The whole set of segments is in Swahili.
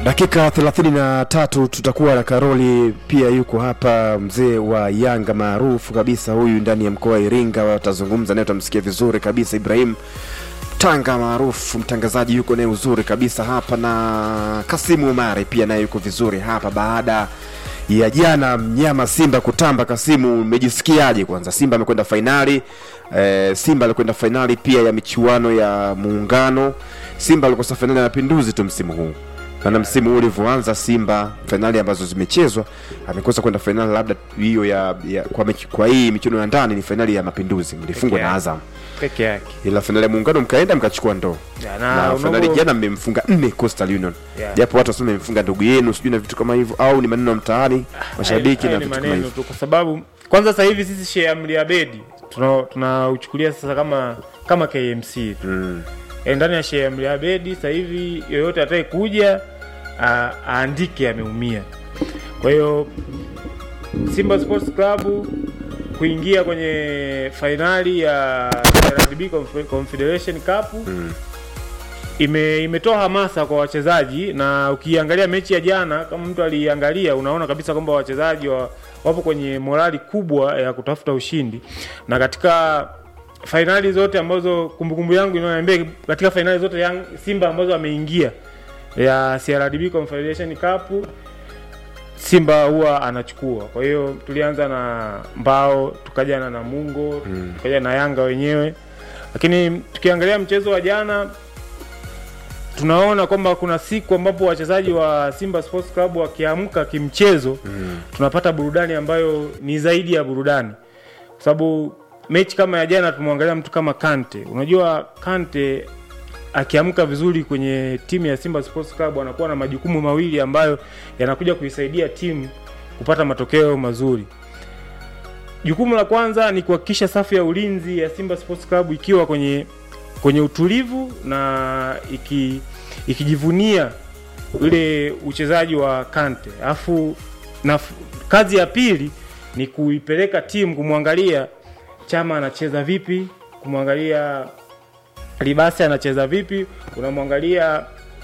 dakika 33 tutakuwa na karoli pia yuko hapa mzee wa yanga maarufu kabisa huyu ndani ya mkoa wa iringa watazungumza naye utamsikia vizuri kabisa ibrahim tanga maarufu mtangazaji yuko naye uzuri kabisa hapa na kasimu umari pia naye yuko vizuri hapa baada ya jana mnyama simba kutamba kasimu umejisikiaje kwanza simba amekwenda fainali e, simba alikwenda fainali pia ya michuano ya muungano simba alikosa fainali ya mapinduzi tu msimu huu maana msimu huu ulivyoanza simba fainali ambazo zimechezwa amekosa kwenda fainali labda hiyo ya, ya kwa, mechi, kwa hii michuano ya ndani ni fainali ya mapinduzi mlifungwa na yake. azam peke yake ila fainali ya muungano mkaenda mkachukua ndoo Ya, na na fainali unavyo- jana mmemfunga nne coastal union Yeah. japo watu wasema mmemfunga ndugu yenu sijui na vitu kama hivyo au ni maneno ya mtaani mashabiki Hayo na ni vitu kama maneno hivyo tu kwa sababu kwanza sasa hivi sisi Sheikh Amri Abedi tuna- tunauchukulia sasa kama kama KMC tu mm. e, ndani ya Sheikh Amri Abedi sasa hivi yoyote atakaye kuja a- aandike ameumia. Kwa hiyo Simba Sports Club kuingia kwenye fainali ya CRDB Conf- Confederation Cup Mm. ime imetoa hamasa kwa wachezaji na ukiangalia mechi ya jana kama mtu aliangalia unaona kabisa kwamba wachezaji wa, wapo kwenye morali kubwa ya kutafuta ushindi na katika fainali zote ambazo kumbukumbu yangu inaniambia katika fainali zote yang, Simba ambazo ameingia ya CRDB Confederation Cup Simba huwa anachukua. Kwa hiyo tulianza na Mbao, tukaja na Namungo, Mm. tukaja na Yanga wenyewe, lakini tukiangalia mchezo wa jana tunaona kwamba kuna siku ambapo wachezaji wa Simba Sports Club wakiamka kimchezo Mm. tunapata burudani ambayo ni zaidi ya burudani, kwa sababu mechi kama ya jana tumwangalia mtu kama Kante. Unajua Kante akiamka vizuri kwenye timu ya Simba Sports Club anakuwa na majukumu mawili ambayo yanakuja kuisaidia timu kupata matokeo mazuri. Jukumu la kwanza ni kuhakikisha safu ya ulinzi ya Simba Sports Club ikiwa kwenye kwenye utulivu na iki, ikijivunia ule uchezaji wa Kante. Alafu na kazi ya pili ni kuipeleka timu kumwangalia Chama anacheza vipi, kumwangalia Libasi anacheza vipi, unamwangalia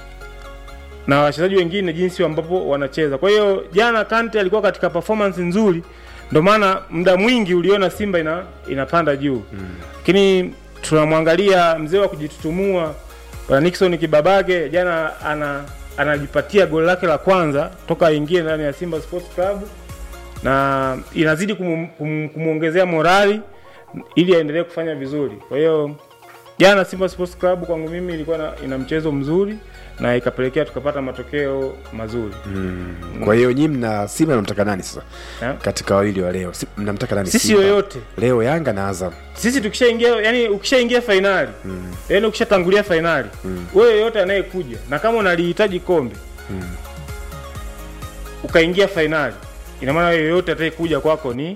na wachezaji wengine jinsi ambapo wanacheza. Kwa hiyo jana Kante alikuwa katika performance nzuri, ndio maana muda mwingi uliona Simba ina, inapanda juu lakini tunamwangalia mzee wa kujitutumua bwana Nixon Kibabage jana ana anajipatia goli lake la kwanza toka aingie ndani ya Simba Sports Club na inazidi kumu- kum- kumwongezea morali ili aendelee kufanya vizuri. Kwa hiyo jana Simba Sports Club kwangu mimi ilikuwa na, ina mchezo mzuri na ikapelekea tukapata matokeo mazuri. Mm. kwa hiyo nyinyi mna simba mnamtaka nani sasa Eh? katika wawili wa leo Si- mnamtaka nani Sisi Simba? yoyote leo yanga na azam sisi tukishaingia yani ukishaingia fainali mm. yani ukishatangulia fainali mm. wewe yoyote anayekuja na kama unalihitaji kombe Mm. ukaingia fainali ina maana wewe yoyote atakayekuja kwako ni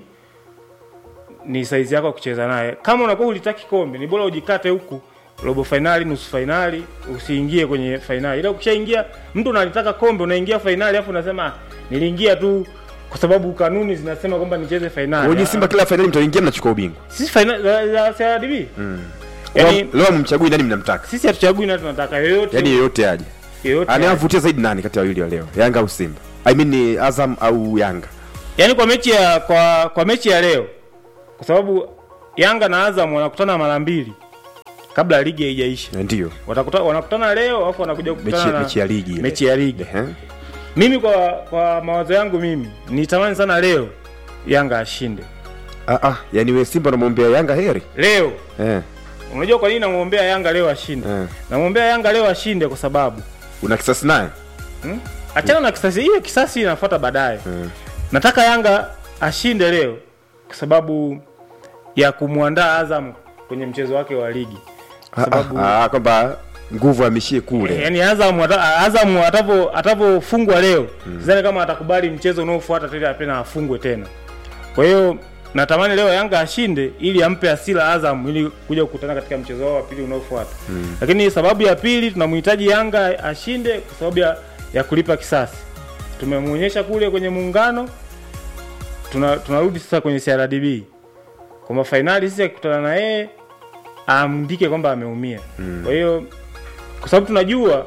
ni saizi yako ya kucheza naye kama unakuwa ulitaki kombe ni bora ujikate huku robo fainali nusu fainali usiingie kwenye fainali ila ukishaingia mtu unalitaka kombe unaingia fainali alafu unasema "Ah, niliingia tu kwa sababu kanuni zinasema kwamba nicheze fainali wenye Ah, simba kila fainali mtaingia mnachukua ubingwa sisi fainali za, za CRDB mm. yani Leo- leo mchagui nani mnamtaka sisi hatuchagui na tunataka yoyote yaani yeyote aje yoyote anayewavutia zaidi nani kati ya wawili wa leo yanga au simba I mean ni azam au yanga yaani kwa mechi ya kwa kwa mechi ya leo kwa sababu Yanga na Azam wanakutana mara mbili kabla ligi haijaisha Eh, ndiyo watakuta, wanakutana leo alafu wanakuja mechi, kukutana na mechi ya ligi ile. mechi ya ligi Ehe. mimi kwa kwa mawazo yangu mimi nitamani sana leo Yanga ashinde Ah, ah, yani we simba unamwombea yanga heri leo eh, unajua kwa nini namwombea Yanga leo ashinde eh. namwombea Yanga leo ashinde kwa sababu una kisasi naye hmm? achana na kisasi hiyo kisasi inafuata baadaye eh. nataka Yanga ashinde leo kwa sababu ya kumwandaa Azam kwenye mchezo wake wa ligi kwa Ah, sababu ah, ah, kwamba nguvu amishie kule yani Azam ata- Azam atavyo atavyofungwa leo sidhani kama atakubali mchezo unaofuata tena tena afungwe tena. Kwa hiyo natamani leo Yanga ashinde ili ampe asila Azam ili kuja kukutana katika mchezo wao wa pili unaofuata. Lakini sababu ya pili tunamhitaji Yanga ashinde kwa sababu ya, ya kulipa kisasi. Tumemuonyesha kule kwenye muungano tuna, tunarudi sasa kwenye CRDB kwamba fainali sisi akikutana na yeye aandike kwamba ameumia. Kwa hiyo kwa sababu tunajua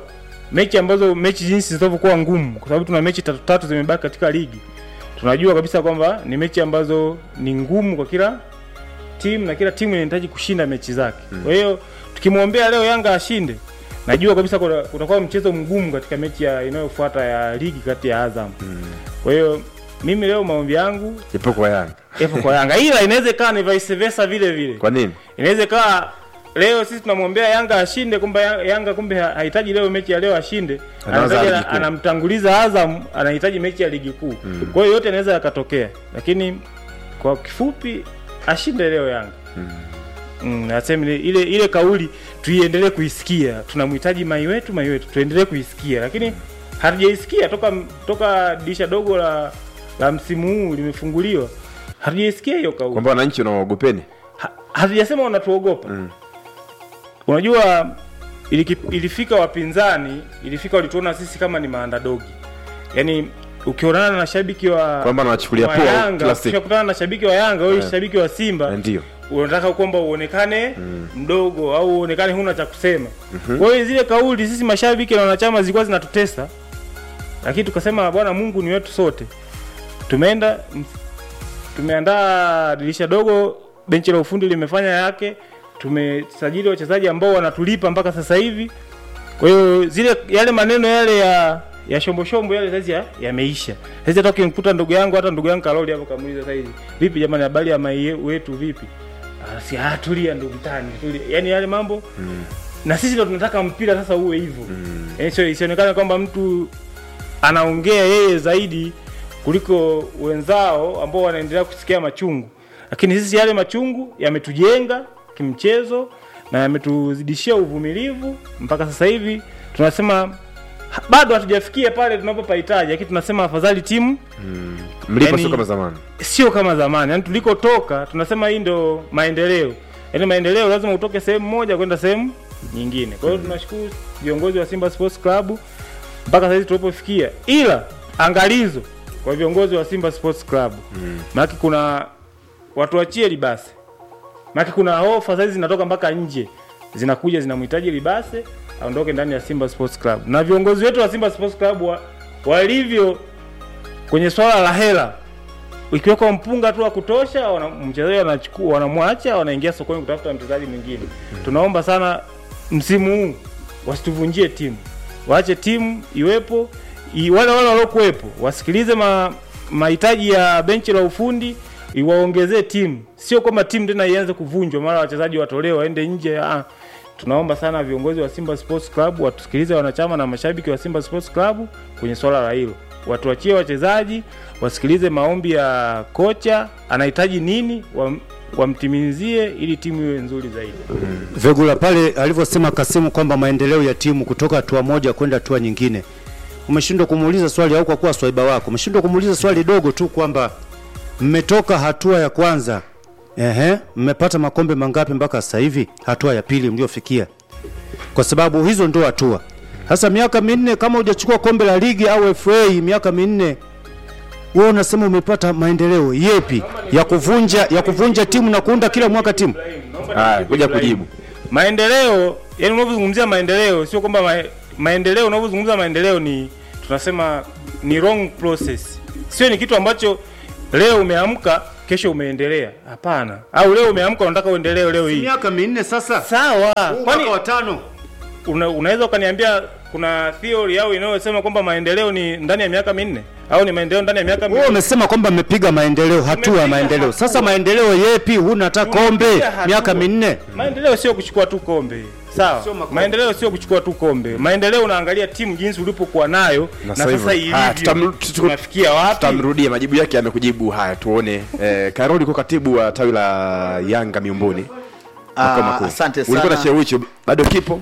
mechi ambazo mechi jinsi zitavyokuwa ngumu, kwa sababu tuna mechi tatu tatu zimebaki katika ligi, tunajua kabisa kwamba ni mechi ambazo ni ngumu kwa kila timu na kila timu inahitaji kushinda mechi zake. Kwa hiyo tukimwombea leo Yanga ashinde, najua kabisa kuna- kutakuwa mchezo mgumu katika mechi ya inayofuata ya ligi kati ya Azam. Kwa hiyo mimi leo maombi yangu ipo kwa Yanga. yapo kwa Yanga, ila inaweza ikawa ni vice versa vile vile Kwa nini? inaweza ikawa leo sisi tunamwombea Yanga ashinde, kumbe Ya- Yanga kumbe ha- hahitaji leo mechi ya leo ashinde, Anaanza Anahitaji- ligi kuu. anamtanguliza Azam, anahitaji mechi ya ligi kuu. Kwa hiyo yote yanaweza yakatokea, lakini kwa kifupi ashinde leo Yanga. Mm, aseme ile ile kauli tuiendelee kuisikia, tunamhitaji mai wetu mai wetu, tuendelee kuisikia, lakini hatujaisikia toka toka dirisha dogo la la msimu huu limefunguliwa, hatujaisikia hiyo kauli Kwamba wananchi wanaogopeni. ha- hatujasema wanatuogopa unajua iliki, ilifika wapinzani ilifika walituona sisi kama ni maandadogi yaani ukionana na shabiki wa Kwamba wanawachukulia wa poa Yanga kila siku. ukikutana na shabiki wa Yanga au shabiki wa Simba Ndio. unataka kwamba uonekane mdogo au uonekane huna cha kusema. Kwa hiyo zile kauli sisi mashabiki na wanachama zilikuwa zinatutesa, lakini tukasema bwana Mungu ni wetu sote. Tumeenda m- tumeandaa dirisha dogo, benchi la ufundi limefanya yake, tumesajili wachezaji ambao wanatulipa mpaka sasa hivi. Kwa hiyo zile yale maneno yale ya ya shombo shombo yale sasa ya- yameisha. Sasa hata ukimkuta ndugu yangu hata ndugu yangu Karoli hapo kamuuliza sasa hivi, vipi jamani, habari ya mai wetu vipi? Ah, si ah, tulia ndugu tani, tulia. Yaani yale mambo na sisi ndo tunataka mpira sasa uwe hivyo. Yaani sio isionekane kwamba mtu anaongea yeye zaidi kuliko wenzao ambao wanaendelea kusikia machungu, lakini sisi yale machungu yametujenga kimchezo na yametuzidishia uvumilivu mpaka sasa hivi tunasema ha- bado hatujafikia pale tunapopahitaji, lakini tunasema afadhali timu Mlipo Yaani- sio kama zamani. sio kama zamani. Yani tulikotoka tunasema hii ndo maendeleo. Yani maendeleo lazima utoke sehemu moja kwenda sehemu nyingine. Kwa hiyo tunashukuru viongozi wa Simba Sports Club mpaka sasa hivi tulipofikia, ila angalizo kwa viongozi wa Simba Sports Club mm. maana kuna watu wachie libase, maana kuna ofa sasa hizi zinatoka mpaka nje zinakuja zinamhitaji libase aondoke ndani ya Simba Sports Club, na viongozi wetu wa Simba Sports Club wa, walivyo kwenye swala la hela ikiwekwa mpunga tu wa kutosha, wana- mchezaji wanachukua, wanamwacha, wanaingia sokoni kutafuta mchezaji mwingine. Tunaomba sana msimu huu wasituvunjie timu, waache timu iwepo, i, wale wale waliokuwepo wasikilize ma, mahitaji ya benchi la ufundi iwaongezee timu, sio kwamba timu tena ianze kuvunjwa mara wachezaji watolewe waende nje. Ah, tunaomba sana viongozi wa Simba Sports Club watusikilize wanachama na mashabiki wa Simba Sports Club kwenye swala la hilo, watuachie wachezaji wasikilize maombi ya kocha, anahitaji nini, wam- wamtimizie ili timu iwe nzuri zaidi. Vegula pale alivyosema Kasimu kwamba maendeleo ya timu kutoka hatua moja kwenda hatua nyingine, umeshindwa kumuuliza swali au kwa kuwa swaiba wako umeshindwa kumuuliza swali dogo tu kwamba mmetoka hatua ya kwanza, ehe, mmepata makombe mangapi mpaka sasa hivi, hatua ya pili mliofikia? Kwa sababu hizo ndio hatua. Sasa miaka minne kama hujachukua kombe la ligi au FA miaka minne wewe unasema umepata maendeleo yepi ya kuvunja ya kuvunja timu na kuunda kila mwaka timu? Haya, kuja kujibu. Maendeleo, yani unavyozungumzia maendeleo sio kwamba ma, maendeleo unavyozungumza maendeleo ni tunasema ni wrong process. Sio ni kitu ambacho leo umeamka kesho umeendelea. Hapana. Au leo umeamka unataka uendelee leo hii. Miaka minne sasa. Sawa. Kwani Mwaka wa tano. una, unaweza ukaniambia kuna theory au inayosema kwamba maendeleo ni ndani ya miaka minne au ni maendeleo ndani ya miaka Wewe minne? umesema kwamba mmepiga maendeleo, hatua ya Tumepiga maendeleo. hatua. Sasa maendeleo yepi? Huna hata kombe Tumepiga hatua. miaka minne. Maendeleo sio kuchukua tu kombe. Sawa. Sio makombe. Maendeleo sio kuchukua tu kombe. Maendeleo unaangalia timu jinsi ulipokuwa nayo na, sasa sasa hivyo. Haya, ilivyo. tutam- tutu- Tunafikia wapi? Tutamrudia majibu yake amekujibu. Haya, tuone. Eh, Karoli kwa katibu wa tawi la Yanga miumbuni. Makao makuu. asante Ulikuwa na sana. cheo hicho bado kipo?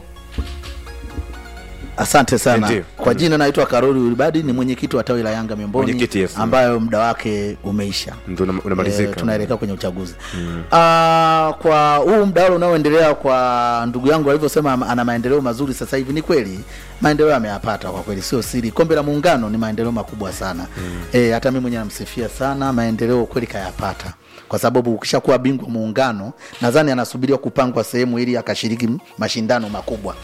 Asante sana. Ndio. Kwa jina naitwa Karoli Ulibadi, ni mwenyekiti wa tawi la Yanga Miongoni, Mwenyekiti, yes. ambayo muda wake umeisha. Ndio una- unamalizika. Eh, tunaelekea kwenye uchaguzi Ah, kwa huu mdahalo unaoendelea kwa ndugu yangu alivyosema am- ana maendeleo mazuri sasa hivi, ni kweli maendeleo ameyapata kwa kweli, sio siri. Kombe la Muungano ni maendeleo makubwa sana eh, hata mimi mwenyewe namsifia sana, maendeleo kweli kayapata kwa sababu ukishakuwa bingwa muungano, nadhani anasubiriwa kupangwa sehemu ili akashiriki m- mashindano makubwa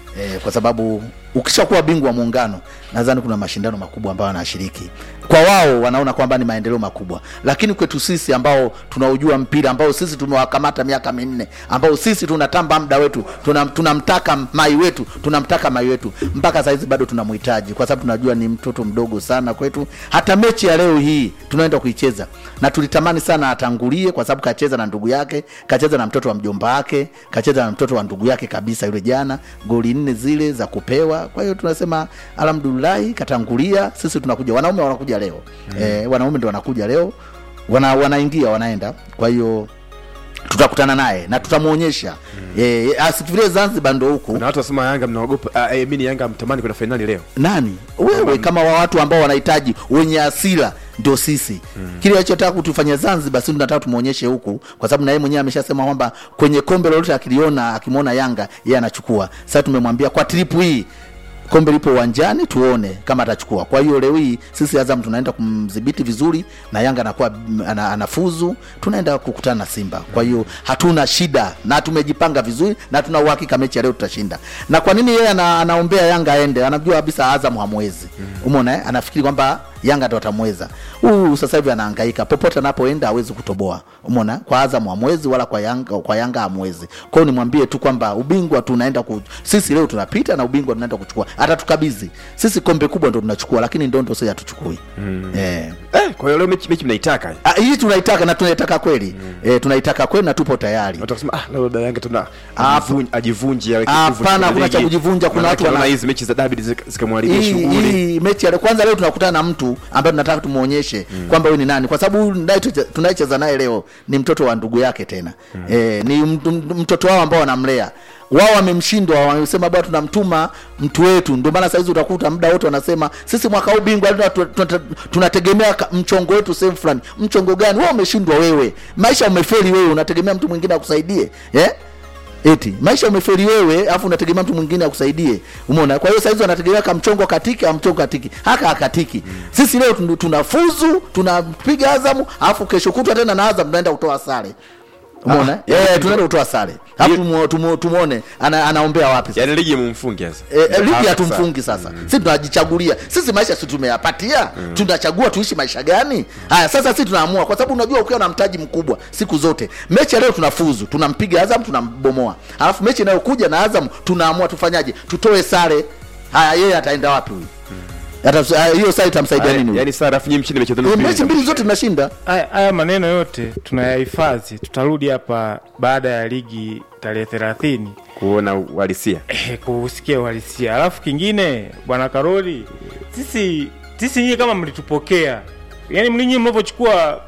e, kwa sababu ukishakuwa bingwa wa muungano nadhani kuna mashindano makubwa ambayo wanashiriki kwa wao wanaona kwamba ni maendeleo makubwa lakini kwetu sisi ambao tunaujua mpira ambao sisi tumewakamata miaka minne ambao sisi tunatamba muda wetu tuna- tunamtaka mai wetu tunamtaka mai wetu mpaka sahizi bado tunamhitaji kwa sababu tunajua ni mtoto mdogo sana kwetu hata mechi ya leo hii tunaenda kuicheza na tulitamani sana atangulie kwa sababu kacheza na ndugu yake kacheza na mtoto wa mjomba wake kacheza na mtoto wa ndugu yake kabisa yule jana goli nne zile za kupewa kwa hiyo tunasema alhamdulillahi katangulia sisi tunakuja wanaume wanakuja leo mm. eh, wanaume ndo wanakuja leo wana, wanaingia wanaenda kwa hiyo tutakutana naye na tutamwonyesha mm. eh, asifikirie zanzibar ndo huku na watu wasema yanga mnaogopa uh, mini yanga mtamani kwenda fainali leo nani wewe kama wa watu ambao wanahitaji wenye asira ndio sisi mm. kile alichotaka kutufanya zanzibar si tunataka tumwonyeshe huku kwa sababu na yeye mwenyewe ameshasema kwamba kwenye kombe lolote akiliona akimwona yanga yeye anachukua sasa tumemwambia kwa tripu hii kombe lipo uwanjani tuone kama atachukua kwa hiyo leo hii sisi azam tunaenda kumdhibiti vizuri na yanga anakuwa mm, ana, anafuzu tunaenda kukutana na simba kwa hiyo hatuna shida na tumejipanga vizuri na tuna uhakika mechi ya leo tutashinda na kwa nini yeye ana, anaombea yanga aende anajua kabisa azam hamwezi umeona eh? anafikiri kwamba yanga ndo watamweza huyu sasa hivi anahangaika popote anapoenda hawezi kutoboa umeona kwa azam hamwezi wala kwa yanga kwa yanga hamwezi kwao nimwambie tu kwamba ubingwa tunaenda ku sisi leo tunapita na ubingwa tunaenda kuchukua atatukabidhi sisi kombe kubwa ndo tunachukua lakini ndondo sisi hatuchukui mm. eh. eh, kwa hiyo leo mechi, mechi mnaitaka Ah, hii tunaitaka na tunaitaka kweli mm. eh, tunaitaka kweli na tupo tayari watu wakasema ah, leo labda yanga tuna Ah, ajivunje- ajivunje aweke hapana, nguvu kwenye hakuna cha ligi. kujivunja, kuna Maanake watu wana- wanaona hizi mechi za dabi zika- zikamharibia hii shughuli hii mechi ya leo- kwanza leo tunakutana na mtu ambaye tunataka tumuonyeshe mm. kwamba huyu ni nani kwa sababu huyu naye tuche- tunayecheza naye leo ni mtoto wa ndugu yake tena mm. e, ni mt- mt- mtoto wao ambao wanamlea wao wamemshindwa wamesema bwana tunamtuma mtu wetu ndio maana sahizi utakuta muda wote wanasema sisi mwaka huu bingwa tuna- tuna- tuna- tunategemea ka- mchongo wetu sehemu fulani mchongo gani wewe umeshindwa wewe maisha umefeli wewe unategemea mtu mwingine akusaidie eh? eti maisha umeferi wewe alafu unategemea mtu mwingine akusaidie umeona kwa hiyo saizi wanategemea kamchongo katiki amchongo katiki haka akatiki sisi leo tun- tunafuzu tunapiga azamu alafu kesho kutwa tena na azam tunaenda kutoa sare umeona Ah, eh tunaenda kutoa sare alafu tumu- tumu- tumuone ana, anaombea wapi sasa yani ligi mumfunge sasa E, e, ligi Hapa hatumfungi sasa mm. si tunajichagulia sisi maisha si tumeyapatia mm. tunachagua tuishi maisha gani haya sasa si tunaamua kwa sababu unajua ukiwa na mtaji mkubwa siku zote mechi ya leo tunafuzu tunampiga azam tunambomoa alafu mechi inayokuja na azam tunaamua tufanyaje tutoe sare haya yeye ataenda wapi huyu Ata- haya, hiyo saa itamsaidia Yaani- nini huyu? yaani sasa rafu nyinyi mshinde mechi zenu Eh, mbili. mechi mbili zote tunashinda haya haya maneno yote tunayahifadhi tutarudi hapa baada ya ligi tarehe thelathini kuona uhalisia eh, kusikia uhalisia alafu kingine bwana karoli sisi sisi nyie kama mlitupokea yaani mlinyi mnavyochukua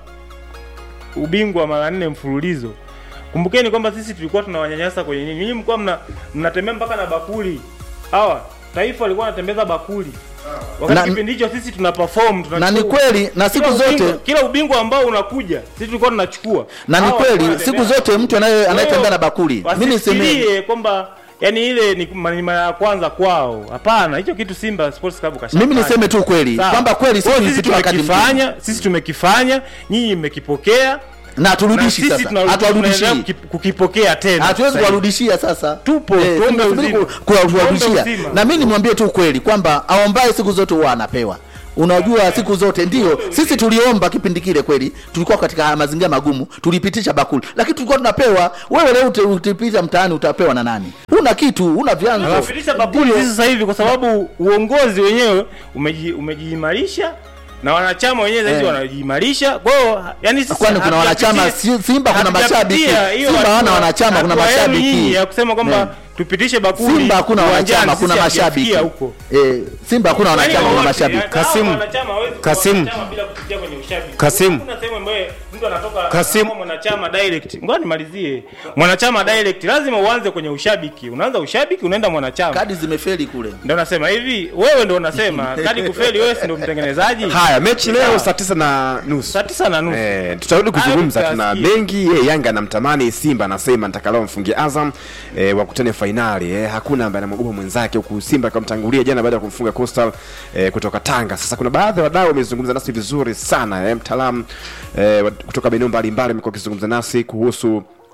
ubingwa mara nne mfululizo kumbukeni kwamba sisi tulikuwa tunawanyanyasa kwenye nini nyinyi mlikuwa mna, mnatembea mpaka na bakuli hawa taifa walikuwa wanatembeza bakuli wakati Na- kipindi hicho sisi tuna perform na ni tunachukua. kweli na siku Kila ubingwa- zote kila ubingwa ambao unakuja sisi tulikuwa tunachukua na ni Hawa kweli walikuwa siku wanatembea- zote mtu anaye- anayetembea Kwa na hiyo, bakuli mi niseme wasifikirie kwamba yani ile ni ma- ni mara ya kwanza kwao hapana hicho kitu simba sports club kashafanya. mimi niseme tu kweli Sawa. kwamba kweli Kwa sisi hiyo sisi tulipita wakati mgumu. tumekifanya sisi tumekifanya nyinyi mmekipokea na na haturudishi sisi sasa tunarudi- hatuwarudishii tunaendelea kuki- kukipokea tena hatuwezi Sasa hivi. kuwarudishia sasa Tupo, Eh, tuombe tunasubiri uzima. ku- kuwarudishia Tuombe uzima. na mi nimwambie tu ukweli kwamba aombaye siku zote huwa anapewa unajua siku zote ndio sisi tuliomba kipindi kile kweli tulikuwa katika mazingira magumu tulipitisha bakuli lakini tulikuwa tunapewa wewe leo uti- utipita mtaani utapewa na nani una kitu una vyanzo Tunapitisha bakuli Ndio. sisi sasa hivi kwa sababu uongozi wenyewe umeji- umejiimarisha na wanachama wenyewe sasa hivi Eh. wanajiimarisha kwa hiyo yani sisi Kwani kuna hatujapitia- wanachama, si- Simba kuna hatujapitia mashabiki. hiyo Simba hawana hatua- wanachama, kuna hatua yenu mashabiki. nyinyi ya kusema kwamba Eh. tupitishe bakuli simba hakuna uwanjani, wanachama sisi kuna hatujafikia mashabiki huko eh, simba hakuna wanachama Yaani kuna wote, mashabiki yaani hao Kasimu. wanachama hawezi kuwa Kasimu. wanachama bila kupitia kwenye ushabiki. Kasimu. Hakuna sehemu ambayo mtu anatoka Kasimu. kama mwanachama direct. Ngoja nimalizie. Mwanachama direct lazima uanze kwenye ushabiki. Unaanza ushabiki unaenda mwanachama. kadi zimefeli kule Ndio nasema hivi, wewe ndio unasema kadi kufeli, wewe si ndio mtengenezaji? haya mechi leo saa tisa na nusu Saa tisa na nusu. Eh, tutarudi kuzungumza Hayo tuna tutasikia. mengi ye, yanga anamtamani simba anasema nitakalao mfungie azam eh, wakutane fainali eh, hakuna ambaye anamwogopa mwenzake huku simba akamtangulia jana baada ya kumfunga coastal eh, kutoka tanga sasa kuna baadhi ya wadau wamezungumza nasi vizuri sana eh, mtaalamu eh, wa- kutoka maeneo mbalimbali amekuwa akizungumza nasi kuhusu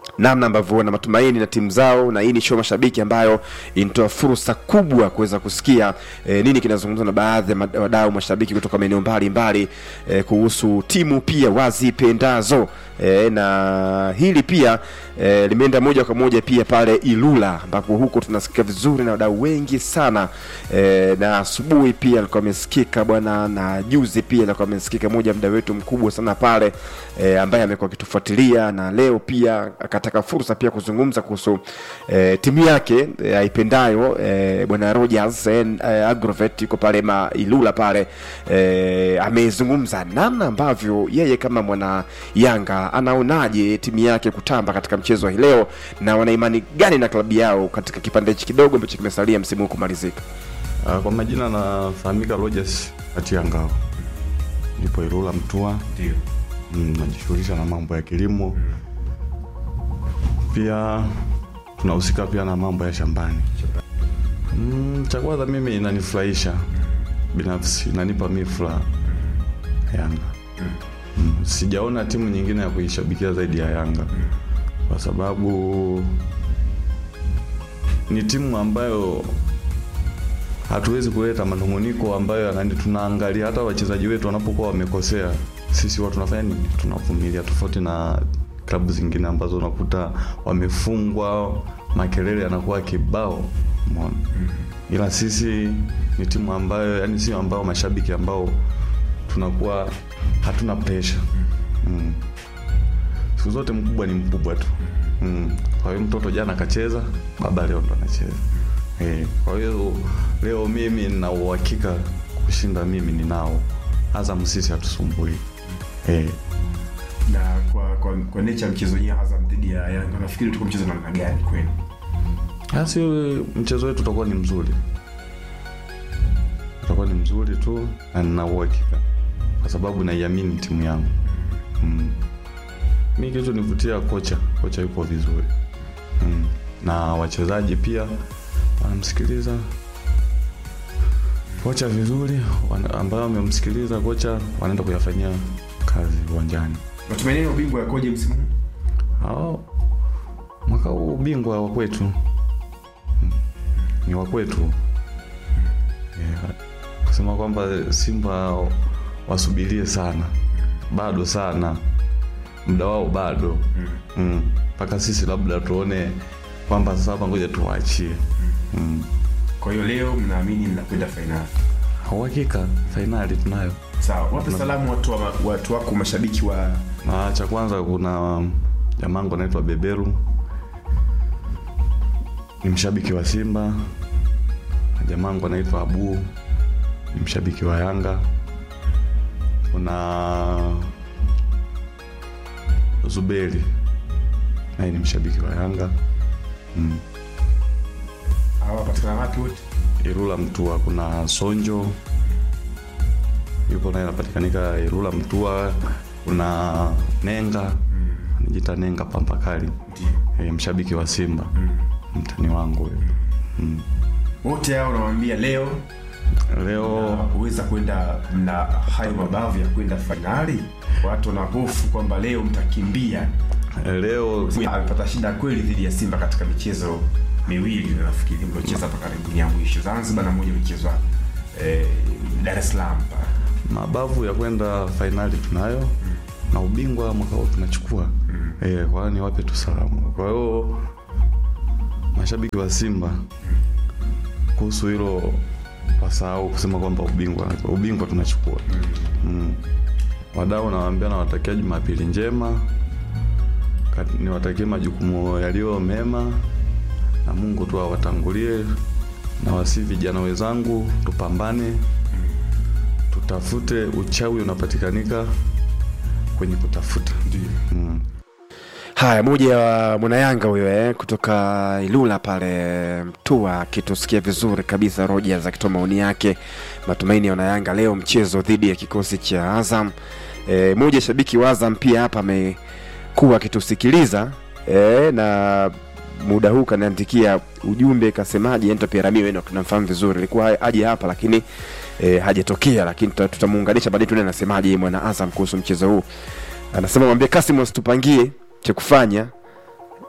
namna ambavyo wana matumaini na timu zao na hii ni show mashabiki ambayo inatoa fursa kubwa kuweza kusikia e, nini kinazungumzwa na baadhi ya mad- wadau mashabiki kutoka maeneo mbalimbali e, kuhusu timu pia wazipendazo e, na hili pia e, limeenda moja kwa moja pia pale Ilula ambapo huko tunasikia vizuri na wadau wengi sana e, na asubuhi pia alikuwa amesikika bwana na juzi pia alikuwa amesikika moja mda wetu mkubwa sana pale e, ambaye amekuwa akitufuatilia na leo pia akataka fursa pia kuzungumza kuhusu e, timu yake e, aipendayo e, bwana Rogers e, Agrovet yuko pale ma Ilula pale e, amezungumza namna ambavyo yeye kama mwana Yanga anaonaje timu yake kutamba katika mchezo wa hii leo na wana imani gani na klabu yao katika kipande hichi kidogo ambacho kimesalia msimu huu kumalizika. Uh, kwa majina nafahamika Rogers Atiangao, nipo Ilula Mtua. Ndio. Mm, najishughulisha na mambo ya kilimo pia tunahusika pia na mambo ya shambani. Mm, cha kwanza mimi inanifurahisha binafsi, inanipa mi furaha Yanga. Mm, sijaona timu nyingine ya kuishabikia zaidi ya Yanga kwa sababu ni timu ambayo hatuwezi kuleta manunguniko ambayo yanani, tunaangalia hata wachezaji wetu wanapokuwa wamekosea, sisi huwa tunafanya nini? Tunavumilia, tofauti na klabu zingine ambazo unakuta wamefungwa, makelele yanakuwa kibao, umeona. Ila sisi ni timu ambayo yani, sio ambao mashabiki ambao tunakuwa hatuna pressure mm. Siku zote mkubwa ni mkubwa tu mm. Kwa hiyo mtoto jana akacheza, baba leo ndo anacheza eh. Kwa hiyo leo mimi nina uhakika kushinda, mimi ninao. Azam sisi hatusumbui eh. Na kwa kwa, kwa nature ya mchezo wenyewe Azam dhidi ya Yanga nafikiri tuko mchezo namna gani kwenu? Basi mchezo wetu utakuwa ni mzuri, utakuwa ni mzuri tu, na nina uhakika kwa sababu naiamini timu yangu mm. Mi kilichonivutia kocha, kocha yupo vizuri mm. na wachezaji pia wanamsikiliza kocha vizuri, wana- ambao wamemsikiliza kocha wanaenda kuyafanyia kazi uwanjani. Matumaini ya ubingwa yakoje msimu huu? Hao mwaka huu ubingwa wa kwetu Mm. ni wa kwetu yeah. Kusema kwamba Simba wasubirie sana, bado sana, muda wao bado mpaka mm. sisi labda tuone kwamba sasa hapa ngoja tuwaachie mm. Kwa hiyo leo mnaamini mnakwenda fainali. Uhakika fainali tunayo. Sawa, wape salamu watu wa, watu wako mashabiki wa Na cha kwanza kuna jamangu anaitwa Beberu, ni mshabiki wa Simba. Na jamangu anaitwa Abu, ni mshabiki wa Yanga. Kuna Zuberi, naye ni mshabiki wa Yanga. Mm. hawa patikana wapi wote? Ilula Mtua kuna Sonjo yupo naye anapatikanika Ilula Mtua. Kuna Nenga anajita Nenga Pampakali e, mshabiki wa Simba mtani wangu huyo mm. Wote hao unawaambia leo Leo huweza kwenda mna hayo mabavu ya kwenda fainali. Watu wana hofu kwamba leo mtakimbia. leo Amepata shida kweli dhidi ya Simba katika michezo miwili nafikiri mliocheza hapa karibuni ya mwisho Zanzibar na moja ilichezwa eh, Dar es Salaam pale. mabavu ya kwenda fainali tunayo na ubingwa mwaka huu tunachukua e, kwa hiyo niwape tu salamu. Kwa hiyo mashabiki wa Simba kuhusu hilo wasahau kusema kwamba ubingwa ubingwa tunachukua mm. Wadau nawaambia nawatakia Jumapili njema, Kat- niwatakie majukumu yaliyo mema na Mungu tu awatangulie, na wasi vijana wenzangu tupambane tutafute uchawi unapatikanika kwenye kutafuta mm. Haya, moja wa mwanayanga huyo eh, kutoka Ilula pale Mtua akitusikia vizuri kabisa. Rogers akitoa maoni yake, matumaini ya wanayanga leo mchezo dhidi ya kikosi cha Azam. E, moja shabiki wa Azam pia hapa amekuwa akitusikiliza e, na muda huu kaniandikia ujumbe kasemaje, Ento Pierami wenu tunamfahamu vizuri, alikuwa aje hapa lakini e, hajatokea, lakini tuta- tutamuunganisha baadaye, tuone anasemaje yeye mwana Azam kuhusu mchezo huu. Anasema mwambie Kasim wasitupangie cha kufanya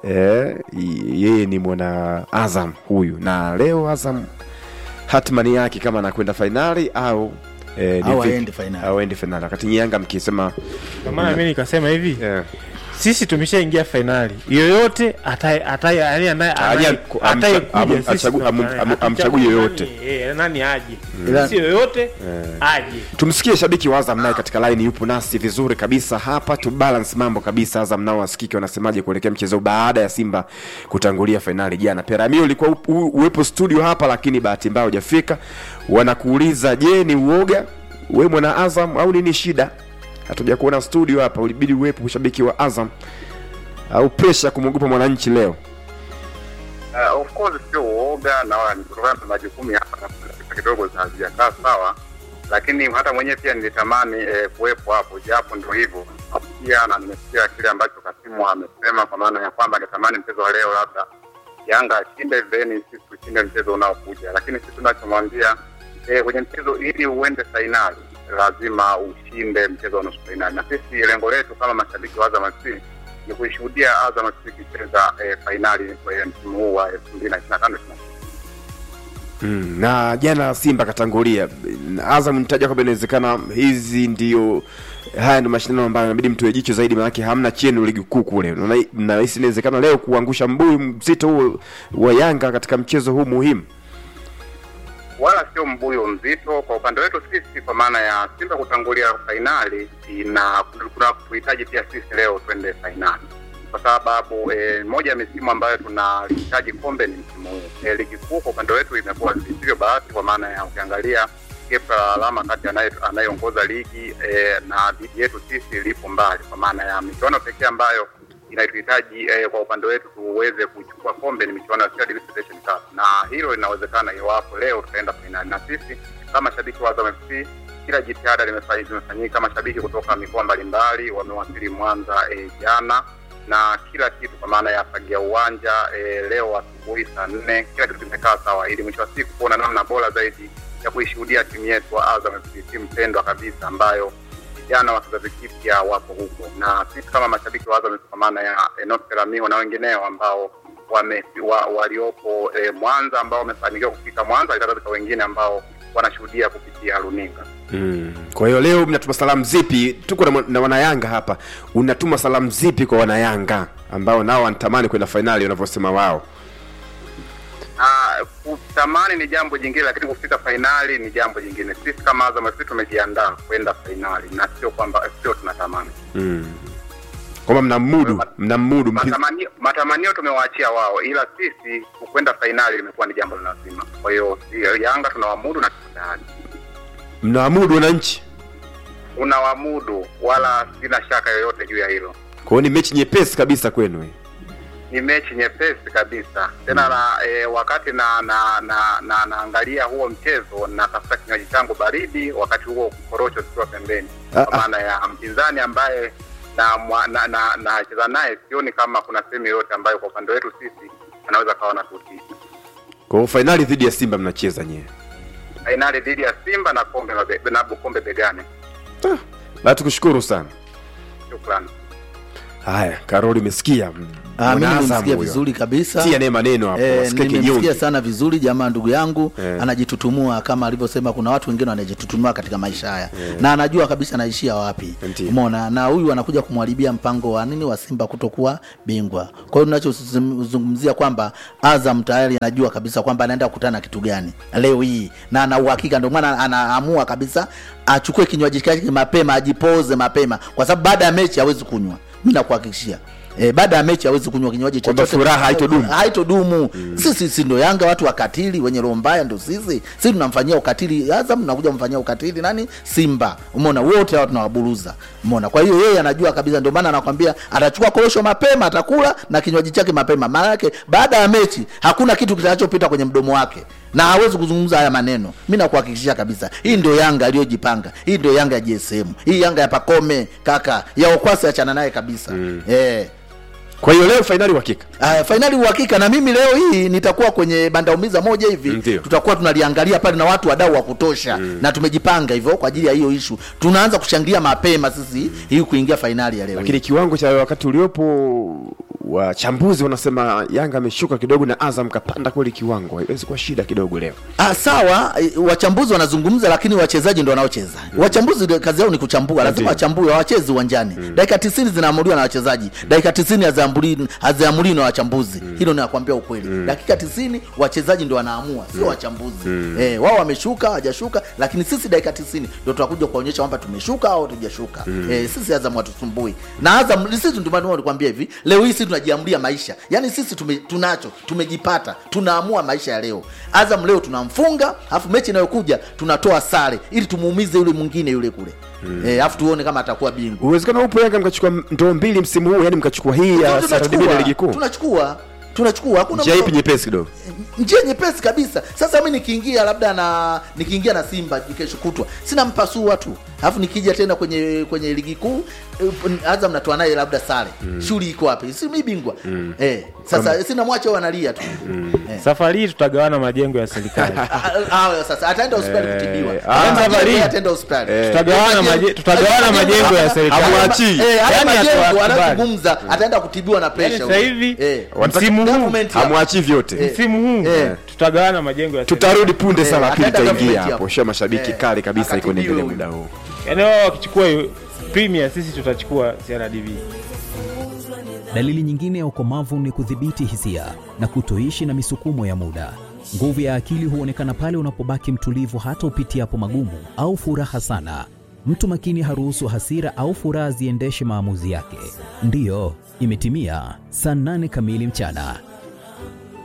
eh, y- yeye ni mwana Azam huyu, na leo Azam hatmani yake kama anakwenda fainali au eh, ni Au vipi? aende fainali. au aende fainali, wakati Yanga mkisema Kwa maana mimi nikasema hivi eh, sisi tumeshaingia fainali yoyote ataye ataye yani anaye Aje- anaye- am- atayekuja am- sisi achagu- am- tunafanya. am- Hatuchagui amchagui nani, yoyote. eh, nani aje Ila- si yoyote aje tumsikie shabiki wa Azam naye katika line yupo nasi vizuri kabisa hapa, tu balance mambo kabisa. Azam nao wasikike wanasemaje kuelekea mchezo baada ya Simba kutangulia fainali jana. Peramio ulikuwa u- u- uwepo studio hapa, lakini bahati mbaya hujafika. Wanakuuliza, je, ni uoga we mwana Azam au nini shida? Hatuja kuona studio hapa, ulibidi uwepo ushabiki wa Azam au presha kumwogopa mwananchi leo? Uh, of course sio uoga na wala ni kutokana na majukumu ya hapa na pale kidogo hazijakaa sawa, lakini hata mwenyewe pia nilitamani eh, kuwepo hapo, japo ndio hivyo pia, na nimesikia kile ambacho Kasimu amesema, kwa maana ya kwamba angetamani mchezo wa leo labda Yanga ashinde, then sisi tushinde mchezo unaokuja, lakini sisi tunachomwambia eh, kwenye mchezo ili uende fainali lazima ushinde mchezo wa nusu fainali, na sisi lengo letu kama mashabiki wa Azam FC ni kuishuhudia Azam FC ikicheza eh, fainali kwenye msimu huu wa elfu mbili na ishirini na tano ishirini na sita. Mm, na jana Simba katangulia. Azam nitaja kwamba inawezekana hizi ndio haya ndio mashindano ambayo inabidi mtoe jicho zaidi, maanake hamna chenu ligi kuu kule. Unaona, na hisi inawezekana leo kuangusha mbuyu mzito huo wa Yanga katika mchezo huu muhimu. wala sio mbuyo mzito kwa upande wetu sisi, kwa maana ya Simba kutangulia fainali ina kuna kuhitaji pia sisi leo twende fainali, kwa sababu eh, moja ya misimu ambayo tunahitaji kombe ni msimu huu. Eh, ligi kuu kwa upande wetu imekuwa visivyo bahati, kwa maana ya ukiangalia gap la alama kati anaye- anayeongoza ligi eh, na dhidi yetu sisi lipo mbali, kwa maana ya michuano pekee ambayo inatuhitaji eh, kwa upande wetu tuweze kuchukua kombe ni michuano ya CRDB Federation Cup, na hilo linawezekana iwapo leo tutaenda fainali. Na sisi kama shabiki wa Azam FC, kila jitihada limefa- limefanyika. Mashabiki kutoka mikoa mbalimbali wamewasili Mwanza eh, jana na kila kitu kwa maana ya fagia uwanja eh, leo asubuhi saa nne, kila kitu kimekaa sawa, ili mwisho wa siku kuona namna bora zaidi ya kuishuhudia timu yetu wa Azam FC, timu pendwa kabisa ambayo vijana wa kizazi kipya wapo huko, na sisi kama mashabiki wa Azam kwa maana ya Enoch Peramiho na wengineo ambao wame, wa, waliopo eh, Mwanza ambao wamefanikiwa kufika Mwanza, hali kadhalika wengine ambao wanashuhudia kupitia runinga. Mm. Kwa hiyo leo mnatuma salamu zipi? Tuko na, na wanayanga hapa, unatuma salamu zipi kwa wanayanga ambao nao wanatamani kwenda fainali wanavyosema wao? Ah, kutamani ni jambo jingine, lakini kufika fainali ni jambo jingine. Sisi kama Azam FC tumejiandaa kwenda fainali na sio kwamba sio tunatamani. Mm. Kwamba mnamudu mnamudu mpi- Matamanio, matamanio tumewaachia wao, ila sisi kwenda fainali limekuwa ni jambo la lazima. Kwa hiyo si- Yanga tunawamudu na tuko tayari. mnawamudu wananchi. Unawamudu, wala sina shaka yoyote juu ya hilo. Kwa hiyo ni mechi nyepesi kabisa kwenu hii. Ni mechi nyepesi kabisa tena na e, wakati na na na na naangalia huo mchezo natafuta kinywaji changu baridi, wakati huo korosho zikiwa pembeni, Ah, kwa maana ya mpinzani ambaye na mwa- na na nacheza naye, sioni kama kuna sehemu yoyote ambayo kwa upande wetu sisi anaweza kawa na tutii. Kwa hiyo fainali dhidi ya Simba mnacheza nyewe. Fainali dhidi ya Simba na kombe mabe, na kombe begani. Basi tukushukuru sana. Shukrani. Haya, Karoli umesikia? Ah, mimi Mwana Azam nimemsikia huyo. vizuri kabisa. Tia naye maneno hapo, Eh, wasikie nimemsikia kinyonge. sana vizuri jamaa ndugu yangu Eh. anajitutumua kama alivyosema kuna watu wengine wanajitutumua katika maisha haya na anajua kabisa anaishia wapi Ndiyo. umeona na huyu anakuja kumharibia mpango wa nini wa Simba kutokuwa bingwa kwa hiyo tunachozungumzia kwamba Azam tayari anajua kabisa kwamba anaenda kukutana na kitu gani leo hii na ana uhakika ndio maana anaamua kabisa achukue kinywaji chake mapema ajipoze mapema kwa sababu baada ya mechi hawezi kunywa mimi nakuhakikishia E, baada ya mechi hawezi kunywa kinywaji Kwamba chochote furaha haitodumu. haitodumu sisi si ndo yanga watu wakatili wenye roho mbaya ndo sisi sisi tunamfanyia ukatili azam nakuja kumfanyia ukatili nani simba umeona wote hao tunawaburuza umeona kwa hiyo yeye anajua kabisa ndio maana anakwambia atachukua korosho mapema atakula na kinywaji chake mapema maana yake baada ya mechi hakuna kitu kitakachopita kwenye mdomo wake na hawezi kuzungumza haya maneno mi nakuhakikishia kabisa hii ndio yanga aliyojipanga hii ndio yanga ya gsm hii yanga ya pakome kaka ya okwasi achana naye kabisa mm. eh. Kwa hiyo leo fainali uhakika. Uh, fainali uhakika na mimi leo hii nitakuwa kwenye bandaumiza moja hivi Ndio. tutakuwa tunaliangalia pale na watu wadau wa kutosha na tumejipanga hivyo kwa ajili ya hiyo ishu tunaanza kushangilia mapema sisi hii kuingia fainali ya leo lakini kiwango cha wakati uliopo wachambuzi wanasema yanga ameshuka kidogo na azam kapanda kweli kiwango haiwezi kuwa shida kidogo leo Ah, sawa eh, wachambuzi wanazungumza lakini wachezaji ndo wanaocheza wachambuzi ndio kazi yao ni kuchambua lazima Ndio. wachambue hawachezi uwanjani dakika tisini zinaamuliwa na wachezaji dakika tisini haziamuli- haziamuliwi na wachambuzi hilo nakwambia ukweli dakika tisini wachezaji ndio wanaamua sio wachambuzi eh, wao wameshuka hawajashuka lakini sisi dakika tisini ndio tutakuja kuonyesha kwamba tumeshuka au hatujashuka eh, sisi azam hatusumbui na azam sisi ndio maana nilikwambia hivi leo hii sisi tunajiamulia maisha yaani sisi tume, tunacho tumejipata tunaamua maisha ya leo azam leo tunamfunga alafu mechi inayokuja tunatoa sare ili tumuumize yule mwingine yule kule eh, alafu tuone kama atakuwa bingwa uwezekano upo yanga mkachukua ndoo mbili msimu huu yani mkachukua hii ya CRDB na ligi kuu tunachukua tunachukua hakuna njia mtu- ipi nyepesi kidogo njia nyepesi kabisa sasa mi nikiingia labda na nikiingia na simba kesho kutwa sina mpasua tu alafu nikija tena kwenye kwenye ligi kuu eh, azam natoa naye labda sare shughuli iko wapi si mi bingwa eh, sasa sina mwacha huyo analia tu eh. safari hii tutagawana majengo ya serikali Ah, ah, sasa ataenda hospitali Eh, kutibiwa ah, Ataenda safari hii. ataenda hospitali Tutagawana maje- tutagawana majengo ya serikali. Hamwachii. Eh, haya Yaani majengo hatuwakubali. anazungumza ataenda kutibiwa na Yaani pressure sasa hivi Eh. msimu huu Government ya- hamwachii vyote msimu huu Eh. tutagawana majengo ya serikali tutarudi punde Eh, sana pili ataenda itaingia government hapo hapo. sha mashabiki Eh, kali kabisa iko akatibiwe niendelea huyu. muda huu yaani wao wakichukua hiyo premier sisi tutachukua CRDB Dalili nyingine ya ukomavu ni kudhibiti hisia na kutoishi na misukumo ya muda. Nguvu ya akili huonekana pale unapobaki mtulivu hata upitiapo magumu au furaha sana. Mtu makini haruhusu hasira au furaha ziendeshe maamuzi yake. Ndiyo, imetimia saa nane kamili mchana.